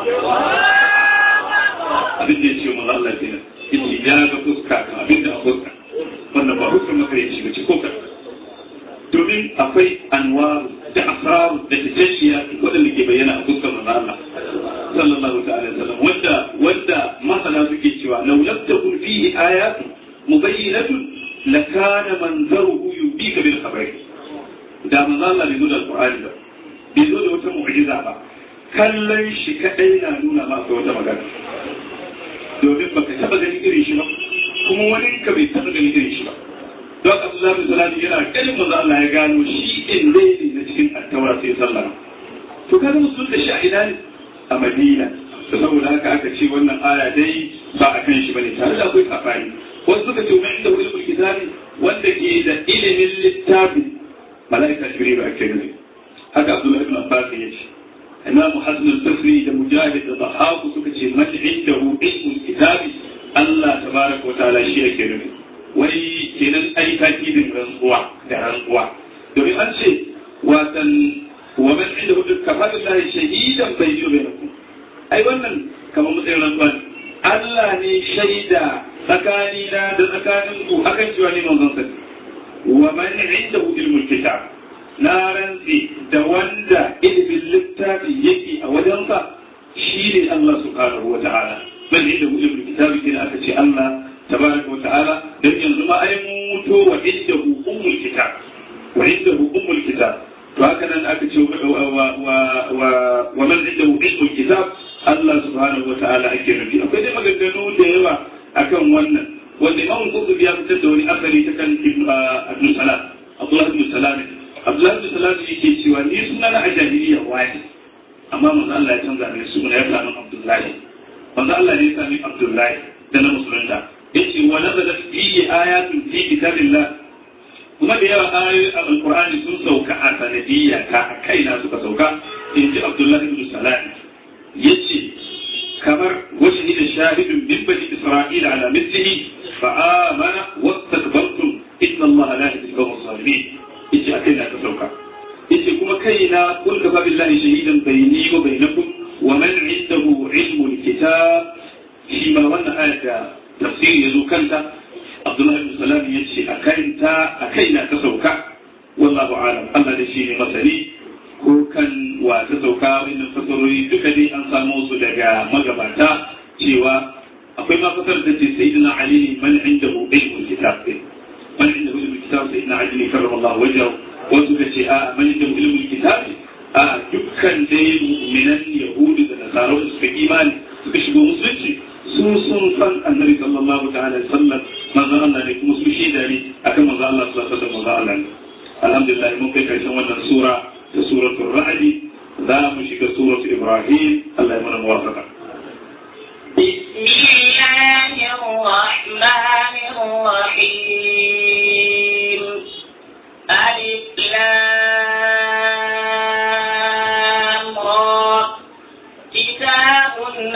S2: abin da yace manzo Allah kenan yace ya ga fuska abin da a fuska wannan ba fuskar makarici ba ce ko ka domin akwai anwaru da asraru da tajashiya waɗanda ke bayyana a fuskar manzo Allah sallallahu ta'ala sallam wanda wanda masana suke cewa law lam takun fihi ayatu mubayyinatun lakana manzaruhu yubika bil khabari da manzo Allah bai zo da alqur'ani ba bai zo da wata mu'jiza ba kallon shi kadai na nuna ma akwai wata magana domin baka taba ganin irin shi ba kuma wani ka bai taba ganin irin shi ba don Abdullah bin Salam yana ganin manzo Allah ya gano shi in dai ne na cikin attaura sai sallah to kada musu da shi a ina ne a Madina to saboda haka aka ce wannan aya dai ba a kan shi bane tare da akwai kafari wasu suka ce mai inda ilmul kitabi wanda ke da ilimin littafi malaika jibril ake nufi haka Abdullah ibn Abbas ya ce Imam Hasan al-Basri da Mujahid da Dhahaku suka ce man indahu ilmul kitabi Allah tabaraka wa ta'ala shi yake nufi wai kenan ai takidin rantsuwa da rantsuwa domin an ce watan wa man inda hudu kafa billahi shahidan bayni wa bainakum ai wannan kamar matsayin rantsuwa ne Allah ne shaida tsakani na da tsakanin ku akan cewa ne manzon sa wa man inda ilmul kitab na rantsi da wanda ilimin littafi yake a wajensa shi ne Allah subhanahu wa ta'ala man inda ilmul kitab kina aka ce Allah تبارك وتعالى dan yanzu ma ai muto wa indahu ummul kitab wa indahu ummul kitab to haka nan aka ce wa wa wa wa man indahu ummul kitab Allah subhanahu wa ta'ala ake nufi akwai dai maganganu da yawa akan wannan wanda Imam Qurtubi ya fitar da wani asali ta kan Ibn Salam Abdullah ibn Salam Abdullah ibn Salam yake cewa ni suna na a jahiliya wani amma manzo Allah ya canza mai suna ya sami Abdullahi manzo Allah ne ya sami Abdullahi da na musulunta yace wa nazala fihi ayatun fi kitabillah kuma da yawa ayoyi a alqur'ani sun sauka a sanadiyya ta a kaina suka sauka in ji Abdullahi ibn Salam yace kamar wajhi da shahidun min bani Isra'ila ala mithlihi fa amana wastakbartum inna Allah la yahdi al-qawma adh-dhalimin yace a kaina ta sauka yace kuma kaina kun kafa billahi shahidan bayni wa bainakum wa man indahu ilmu alkitab shi ma wannan ayat da tafsir yazo kanta Abdullah ibn Salam yace a kaina a kaina ta sauka wallahu alam Allah da shi ne masani ko kan wa ta sauka wannan fasarori duka dai an samu su daga magabata cewa akwai ma fasar da ce sayyidina Ali man indahu ilmu alkitab man indahu ilmu alkitab sayyidina Ali karramallahu wajhahu wasu ka ce a mani da ilimin kitabi a dukkan dai mu'minan yahudu da nasara da suka imani suka shigo musulunci su sun san annabi sallallahu ta'ala alaihi wasallam manzo Allah ne kuma su shaida ne akan manzo Allah sallallahu alaihi wasallam manzo Allah ne alhamdulillah mun kai karshen wannan sura ta suratul ra'd za mu shiga suratul ibrahim Allah ya mana muwafaqa
S1: بسم الله الرحمن الرحيم ألف لام را كتاب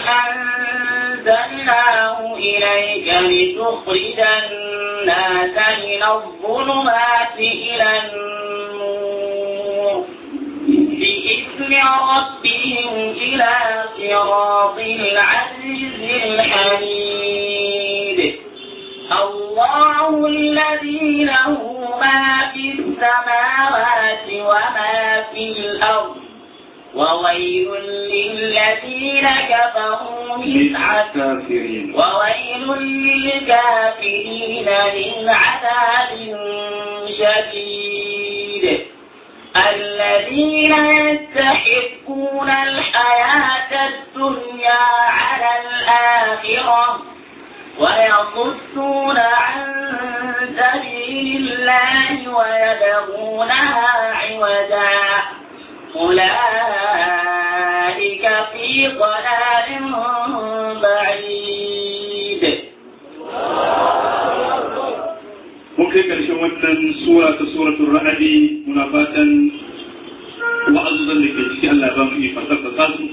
S1: أنزلناه إليك لتخرج الناس من الظلمات إلى النور بإذن ربهم إلى صراط العزيز الحميد الله الذي له ما في السماوات وما في الأرض وويل للذين كفروا من عذاب
S2: الكافرين
S1: وويل للكافرين من عذاب شديد الذين يستحقون الحياة الدنيا على الآخرة ويصدون عن سبيل الله ويبغونها عوجا أولئك في ضلال بعيد
S2: mun kai karshen wannan sura ta suratul ra'adi muna fatan wa'azuzan da ke ciki Allah ba mu ikon tabbata su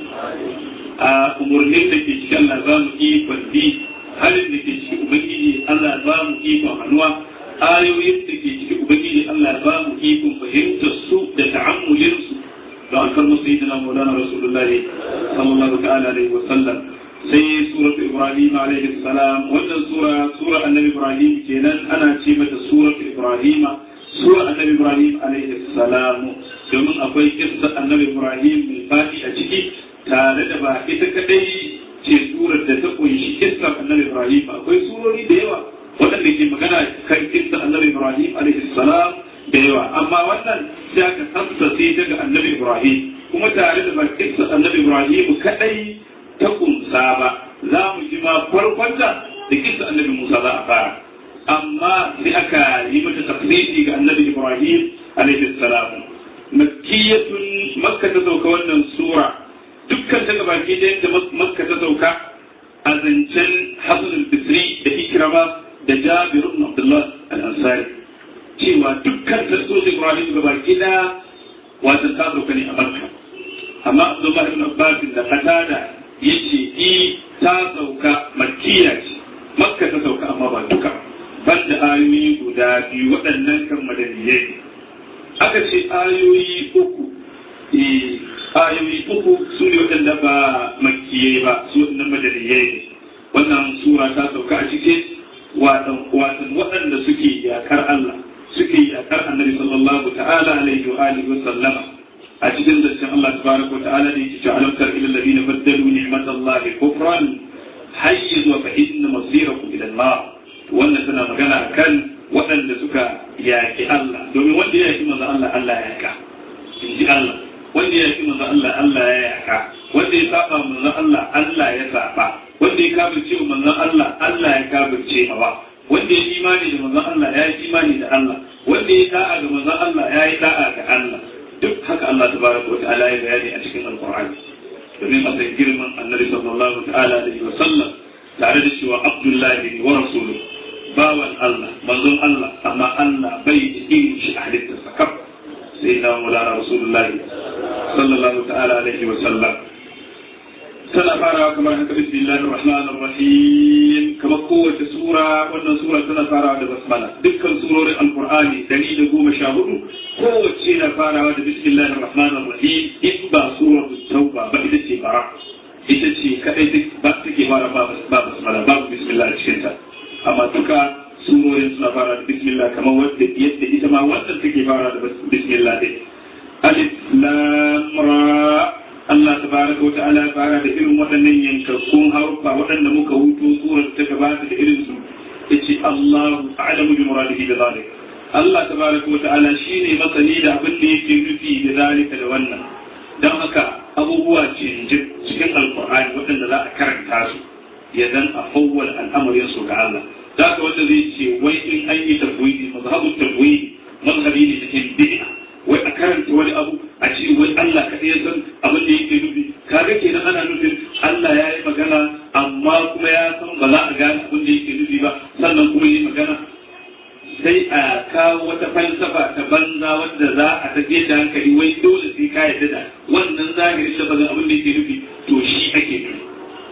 S2: a umurnin da ke ciki Allah ba mu ikon bi halin da ke ciki ubangiji Allah ba mu ikon hannuwa ayoyin da ke ciki ubangiji Allah ba mu ikon fahimtar su da ta'ammulin su da alkar musayyidina maulana rasulullahi sallallahu ta'ala alaihi wa sallam sai suratu ibrahim alaihi salam wannan sura sura annabi ibrahim kenan ana ce mata suratu ibrahim sura annabi ibrahim alaihi salam domin akwai kissa annabi ibrahim mai fadi a ciki tare da ba ita kadai ce surar da ta kunshi kissar annabi ibrahim akwai surori da yawa waɗanda ke magana kan kissa annabi ibrahim alaihi salam da yawa amma wannan sai aka tafsase ta ga annabi ibrahim kuma tare da ba kissa annabi ibrahim kadai ta kunsa ba za mu ji ma farkonta da kisa annabi Musa za a fara amma sai aka yi mata tafsiri ga annabi Ibrahim alaihi salam makkiyatun makka ta sauka wannan sura dukkan ta gabaki da yadda makka ta sauka a zancen Hassan al-Bisri da Ikrama da Jabir ibn Abdullah al-Ansari cewa dukkan ta so Ibrahim gabaki da wata ta sauka ne a makka amma Abdullah ibn Abbas da Qatada yace i ta sauka makkiya ce makka ta sauka amma ba duka banda ayoyi guda biyu waɗannan kan madaniyai aka ce ayoyi uku eh ayoyi uku su ne waɗanda ba makkiyai ba su waɗannan madaniyai ne wannan sura ta sauka a cikin watan waɗanda suke yakar Allah suke yakar annabi sallallahu ta'ala alaihi wa alihi wa sallama a cikin zancen Allah tabaraka wa ta'ala ne yake alam tar ila alladhina baddalu ni'matallahi kufran hayyiz wa fa inna masirakum ila an-nar wannan tana magana kan waɗanda suka yaki Allah domin wanda ya yaki manzo Allah Allah ya yaka inji Allah wanda ya yaki manzo Allah Allah ya yaka wanda ya saba manzo Allah Allah ya saba wanda ya kafirce manzo Allah Allah ya kafirce mawa wanda ya imani da manzo Allah ya yi imani da Allah wanda ya da'a ga manzo Allah ya yi da'a ga Allah duk haka Allah tabaraka wa ta'ala ya bayani a cikin alqur'ani domin a san girman annabi sallallahu ta'ala alaihi wa sallam tare da cewa abdullahi wa rasulu bawan Allah manzon Allah amma Allah bai da irin shi a halittarsa kaf sai na mulana rasulullahi sallallahu ta'ala alaihi wa sallam tana farawa kamar haka bismillahir rahmanir rahim kamar kowace sura wannan sura tana farawa da basmala dukkan surorin alqur'ani dari da goma sha hudu kowace na farawa da bismillahir rahmanir rahim in ba suratul tauba ba ita ce bara ita ce kadai ba take fara ba basmala babu bismillah a cikin ta amma duka surorin suna fara da bismillah kamar wadda yadda ita ma wannan take fara da bismillah din alif lam ra Allah tabaraka wa ta'ala fara da irin waɗannan yankakkun haruffa waɗanda muka huto surar ta gabata da irin su yace Allahu a'lamu bi muradihi da zalik Allah tabaraka wa ta'ala shine masani da abin da yake nufi da zalika da wannan dan haka abubuwa ce cikin alqur'ani waɗanda za a karanta su ya dan a fawwal al'amarin su ga Allah da haka wanda zai ce wai in an yi tafwidi mazhabu tafwidi mazhabi ne cikin bid'a wai a karanta wani abu a ce wai Allah kaɗai ya san abin da yake nufi kaga kenan ana nufin Allah ya yi magana amma kuma ya san ba za a gane abin da yake nufi ba sannan kuma yi magana sai a kawo wata falsafa ta banza wadda za a tafiye da hankali wai dole sai ka yarda da wannan zahirin da bazan abin da yake nufi to shi ake nufi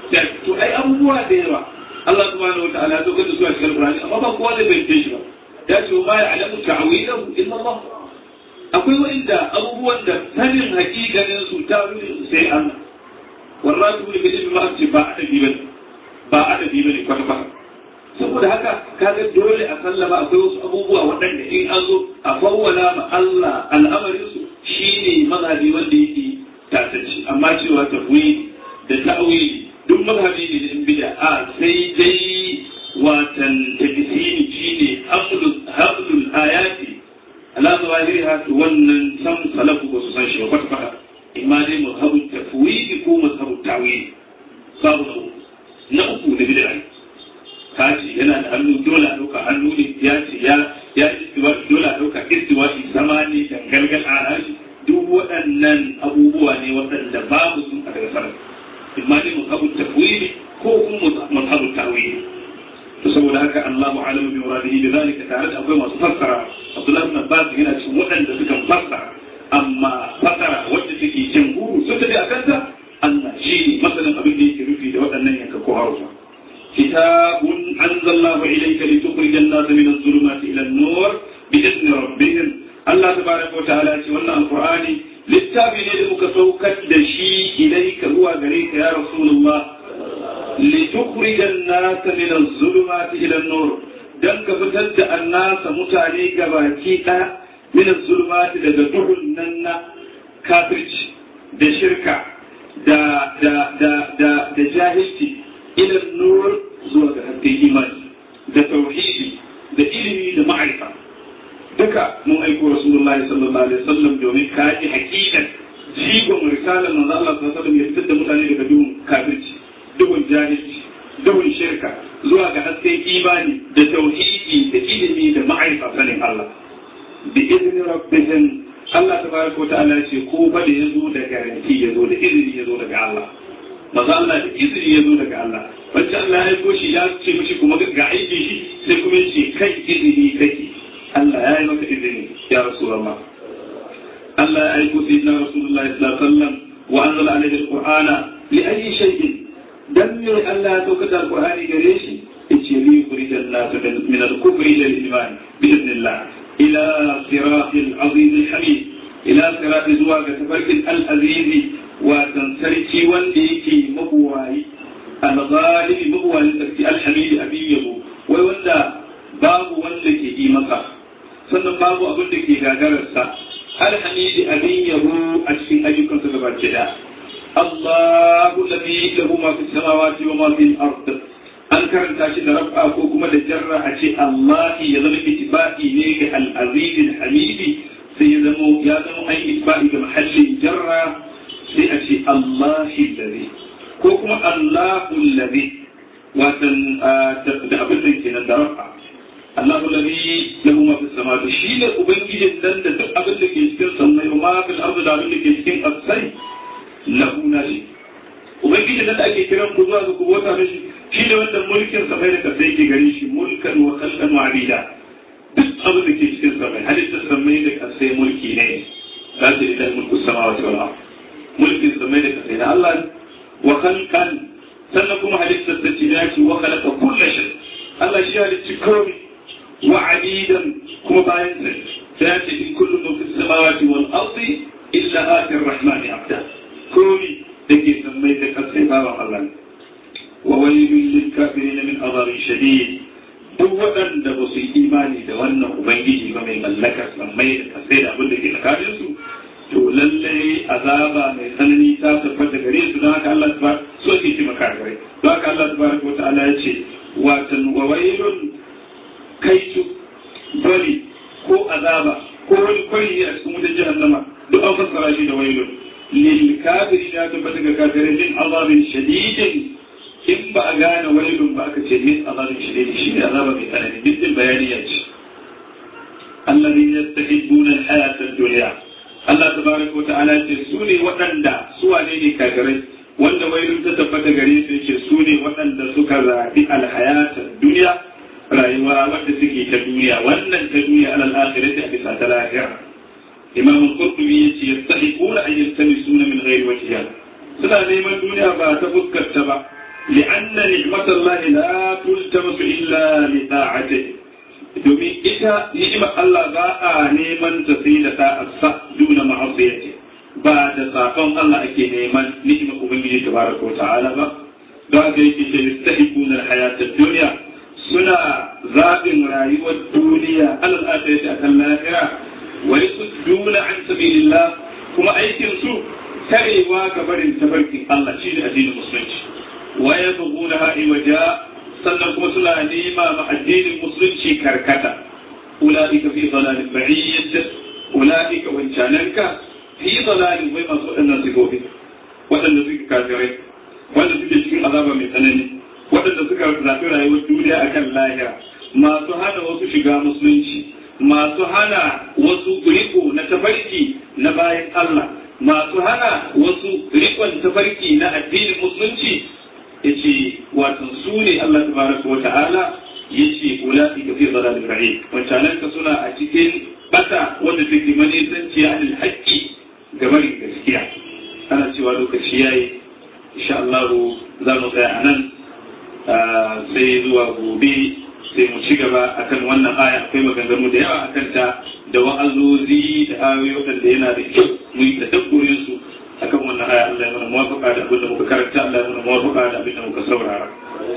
S2: to ai abubuwa da yawa Allah subhanahu wa ta'ala ya zo da su a cikin Qur'ani amma ba kowa zai bayyana shi ba ya ce ma ya alamu ta'wilahu illa Allah akwai wa'inda abubuwan da sanin hakikanin su ta su sai Allah warratu ne bil ilmi ma ce ba adabi bane ba adabi bane kwata kwata saboda haka kaga dole a sallama akwai wasu abubuwa waɗanda in an zo a fawwala ma Allah al'amarin su shine mazhabi wanda yake tatacci amma cewa tafwid da ta'wili duk mazhabi ne da in bid'a a sai dai watan tafsiri shine hamlul hamlul ayati ala zawahiriha to wannan san salafu ba su san shi ba kwata kwata imma dai mazhabun tafwidi ko mazhabun tawili babu na uku na uku da bid'a kaji yana da hannu dole a dauka hannu ne ya ce ya ya istiwa dole a dauka istiwa sama ne dangalgal a rashi duk waɗannan abubuwa ne waɗanda babu sun a daga sarrafa imma dai mazhabun tafwidi ko kuma mazhabun tawili to saboda haka Allahu alamu bi muradihi bi zalika tare da akwai masu fassara Abdullah ibn Abbas yana cikin waɗanda suka fassara amma fassara wacce take jin guru sun tafi akan ta Allah shi ne masanin abin da yake rufi da waɗannan yanka ko harufa kitabun anzalallahu ilayka litukhrijan an-nasa min adh-dhulumati ila an-nur bi idni rabbihim Allah tabaraka wa ta'ala ce wannan alqur'ani littafi ne da muka saukar da shi ilayka zuwa gare ka ya rasulullah لتخرج الناس من الظلمات إلى النور dan ka fitar da annasa mutane gabaki ɗaya min zulmati daga duhun nan na kafirci da shirka da da da da da jahilci ila nur zuwa ga hakkin imani da tauhidi da ilimi da ma'arifa duka mun aiko rasulullahi sallallahu alaihi wasallam domin kaji hakikan jigon risalar manzo Allah sallallahu alaihi wasallam ya fitar da mutane daga duhun kafirci duhun jahilci duhun shirka zuwa ga hasken imani da tauhidi da ilimi da ma'aifa sanin Allah bi izinin rabbihim Allah tabaraka wata'ala ya ce ko fa da yazo da garanti yazo da izini yazo daga Allah maza Allah da izini yazo daga Allah wacce Allah ya aiko shi ya ce mishi kuma ga aiki shi sai kuma ya ce kai izini kake Allah ya yi maka izini ya rasulullah Allah ya aiko sayyidina rasulullahi sallallahu alaihi wasallam wa anzala alaihi alqur'ana li ayyi shay'in dan me Allah ya saukar da Alƙur'ani gare shi yace li yuridan nas min al-kufri ila al-iman bi idnillah ila siratil azim al-hamid ila sirati zuwa ga tafarkin al-aziz wa dan sarki wanda yake mabuwayi al-ghalibi mabuwayi sarki al-hamid abin yabo wai wanda babu wanda ke yi maka sannan babu abin da ke gagararsa al-hamid abin yabo a cikin ayyukansa gaba ɗaya الله الذي له ما في السماوات وما في الأرض an karanta shi da rab'a ko kuma da jarra a ce Allah ya zama ittiba'i ne ga al-aziz al-hamidi sai ya zama ya zama ai ittiba'i ga mahallin jarra sai a ce Allah alladhi ko kuma Allahu alladhi watan da abin da kenan da rab'a Allahu alladhi lahu ma fi samawati shi ne ubangijin dan da duk abin da ke cikin sammai ma fil ardi da abin da ke cikin ƙasai lahu nashi ubangiji da ake kiran ku zuwa ga ku bauta mishi shi ne wanda mulkin sa mai da kasa yake gare shi mulkan wa khalqan wa abida duk abin da ke cikin sa mai halittar sa mai da kasa mulki ne la ta ila mulku samawati wal ard mulkin sa mai da kasa da Allah wa khalqan sannan kuma halittar sa ce ya ce wa khalaqa kullu shay Allah shi halicci komai wa abidan kuma bayan sa sai ya ce in kullu man fis samawati wal ardi illa ati ar-rahmani abda komai da ke sammai da kasai bawan Allah ne wa wailul lil kafirin min adhabin shadid duk waɗanda ba su yi imani da wannan ubangiji ba mai mallakar sammai da kasai da abin da ke tsakanin su to lallai azaba mai tsanani ta tabbata gare su don haka Allah ta so ke ci maka gare don haka Allah tabaraka wa ta'ala ya ce watan wa wailun kaitu bari ko azaba ko wani kwari a cikin wutar jahannama duk an fassara shi da wailun للكافرين ya tabbata ga kafirai min azabin shadidin in ba a gane wailun ba aka ce min azabin shadidin shi ne azaba mai tsanani dukkan bayani ya ce الذين يستحبون الحياة الدنيا Allah tabaraka wa ta'ala ce su ne waɗanda su wane ne kafirai wanda wailun ta tabbata gare su ce su ne waɗanda suka zaɓi alhayata duniya rayuwa wadda suke ta duniya wannan ta duniya alal akhirati a bisa ta lahira imam al-qurtubi yace yastahiquna an yaltamisuna min ghairi wajhiha suna neman duniya ba ta fuskarta ba li'anna ni'matallahi la tultamasu illa li ta'atihi domin ita ni'imar Allah ba a neman ta sai da ta'assa duna ma'asiyati ba da sakon Allah ake neman ni'imar ubangiji tabaraka wa ta'ala ba don haka yake ce yastahiquna al-hayata ad-dunya suna zaɓin rayuwar duniya alal akhirati akan lahira ويصدون عن سبيل الله كما أيكن سوء تريوا كبر تبرك الله شيء الدين المسلم ويبغونها عوجا sannan kuma suna nema ma addinin musulunci karkata ula'ika fi dalalin ba'iyyat ula'ika wancananka fi dalalin wai masu waɗannan sigobi waɗanda suke kafirai wanda suke cikin azaba mai tsanani waɗanda suka zaɓi rayuwar duniya akan lahira masu hana wasu shiga musulunci masu hana wasu riko na tafarki na bayan Allah masu hana wasu rikon tafarki na addinin musulunci ya ce watan su ne Allah tabaraka wa ta'ala ya ce ulafi ka fi zalalin ra'i wancanan ka suna a cikin bata wanda take manisanci a anil haƙƙi ga barin gaskiya ana cewa lokaci yayi insha Allah za mu tsaya a nan sai zuwa gobe sai mu ci gaba akan wannan aya akwai maganganu da yawa akan ta da wa'azozi da ayoyi waɗanda yana da kyau mu yi tadabburin su akan wannan aya Allah ya mana muwafaqa da abin da muka karanta Allah ya mana muwafaqa da abin da muka saurara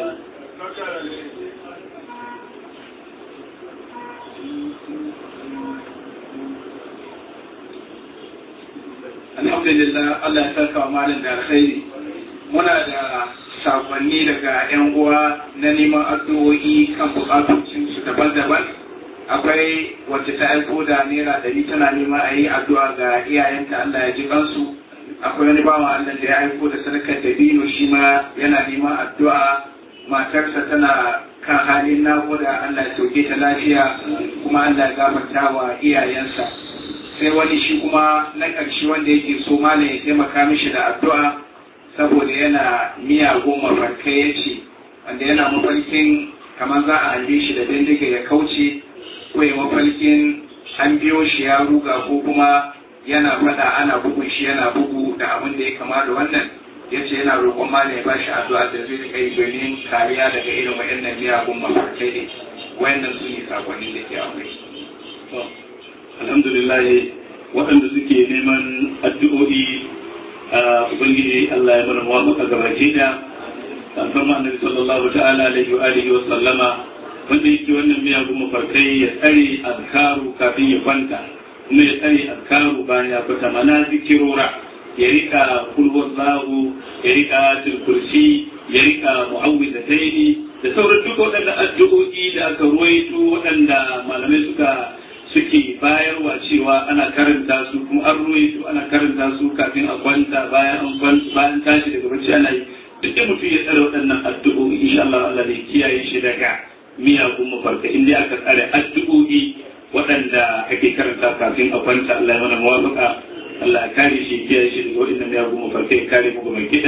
S3: Alhamdulillah Allah ya saka wa malam da alkhairi muna da sakonni daga 'yan uwa na neman addu'o'i kan bukatocin su daban-daban akwai wacce ta aiko da naira ɗari tana nema a yi addu'a ga iyayenta Allah ya ji kansu akwai wani bawan Allah da ya aiko da sadakar da bino shi ma yana neman addu'a matarsa tana kan halin naƙuda Allah ya sauke ta lafiya kuma Allah ya gafarta wa iyayensa sai wani shi kuma na ƙarshe wanda yake so malam ya taimaka mishi da addu'a saboda yana miyagun mafarkai ya ce wanda yana mafarkin kamar za a halle shi da bindiga ya kauce ko ya mafarkin an biyo shi ya ruga ko kuma yana faɗa ana bugun shi yana bugu da abin da ya kama da wannan ya ce yana roƙon malam ya bashi addu'a da zai rika yi domin kariya daga irin waɗannan miyagun mafarkai ne wayannan su ne sakonni da ke akwai.
S2: alhamdulillah waɗanda suke neman addu'o'i ubangiji Allah ya mana muwafaqa ga baki da alfarma annabi sallallahu ta'ala alaihi wa alihi wa sallama wanda yake wannan miyagun mafarkai ya tsare azkaru kafin ya kwanta kuma ya tsare azkaru bayan ya fita mana zikirora ya rika kulwar zahu ya rika tilkursi ya rika mu'awwidataini da sauran duk waɗanda addu'o'i da aka ruwaito waɗanda malamai suka suke bayarwa cewa ana karanta su kuma an ruwaito ana karanta su kafin a kwanta bayan an kwanta bayan tashi daga bacci ana yi duk da mutum ya tsare waɗannan addu'o'i insha Allah Allah zai kiyaye shi daga miyagun mafarka in dai aka tsare addu'o'i waɗanda ake karanta kafin a kwanta Allah ya mana muwafaqa Allah ya kare shi kiyaye shi daga waɗannan miyagun mafarka ya kare mu ga mai gida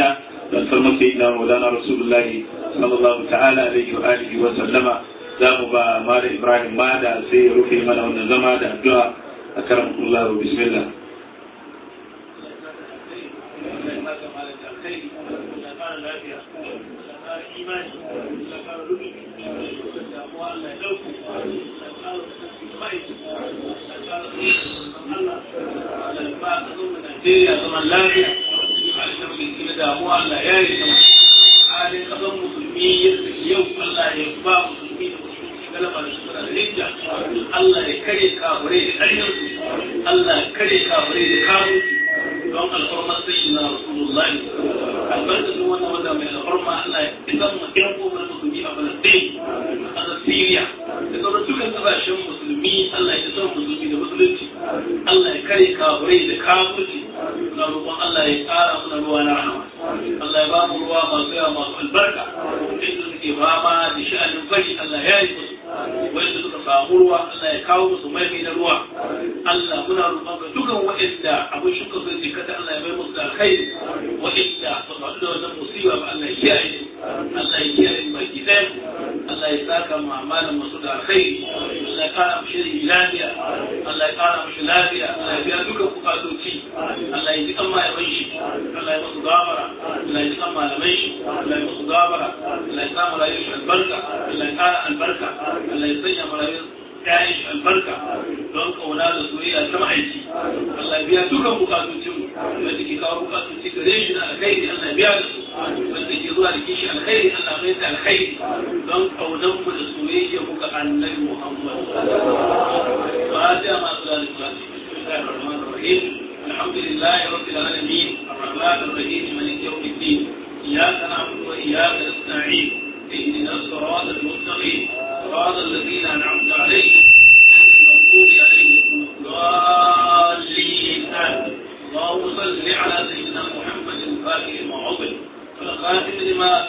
S2: da alfarmar sayyidina maulana rasulullahi sallallahu ta'ala alaihi wa alihi wa sallama za mu ba mala ibrahim mada sai ya rufe mana wannan zama da addu'a a karamkullahu bismillah
S4: Najeriya zaman lafiya, harshen mai da damuwa Allah ya yi sama. Halin kasan musulmi yadda yau Allah ya ba musulmi da musulmi galaba da suna da hijja. Allah ya kare kafirai da ƙarfinsu. Allah ya kare kafirai da kafinsu. Don alfarmar sai na Rasulullahi. Albarkacin wannan wanda mai alfarma Allah ya isan mu ɗan goma musulmi a Falasɗin, a ƙasar Siriya. Da sauran dukkan ƙasashen musulmi Allah ya isan musulmi da musulunci. Allah ya kare kafirai da kafirci. Na roƙon Allah ya ƙara mana ruwa na rahama. Allah ya ba mu ruwa masu yawa masu albarka. Inda suke fama da sha'anin fari Allah ya yi musu. Wanda suka samu ruwa Allah ya kawo musu mai na ruwa. Allah muna roƙon ga dukkan waɗanda abin shuka zai ce kada Allah ya bai musu da alkhairi. Waɗanda ba su haɗu da wannan musiba ba Allah ya kiyaye su. Allah ya kiyaye su baki ɗaya. Allah ya saka ma malam masu da alkhairi. Allah ya ƙara mishi lafiya. Allah ya ƙara mishi lafiya. Allah ya biya dukkan bukatoci. Allah ya ji kan malaman shi. Allah ya musu gafara. Allah ya ji kan malaman shi. Allah ya musu gafara. Allah ya sa mu rayuwar shi albarka. Allah ya ƙara albarka. Allah ya sanya mu rayuwar ƴaƴan shi albarka don kauna da soyayya ta ma'aiki. Allah ya biya dukkan bukatocin mu. Wanda ke kawo bukatoci gare shi na alkhairi Allah ya biya da su. Wanda ke zuwa da kishi alkhairi Allah mai ta alkhairi don kaunan mu da soyayya muka annabi Muhammad. Fatiha masu lalata. Bismillahir rahim. الحمد لله رب العالمين الرحمن الرحيم مالك يوم الدين اياك نعبد واياك نستعين اهدنا الصراط المستقيم صراط الذين انعمت عليهم المغضوب عليهم الضالين اللهم صل على سيدنا محمد الفاتح المعظم والخاتم لما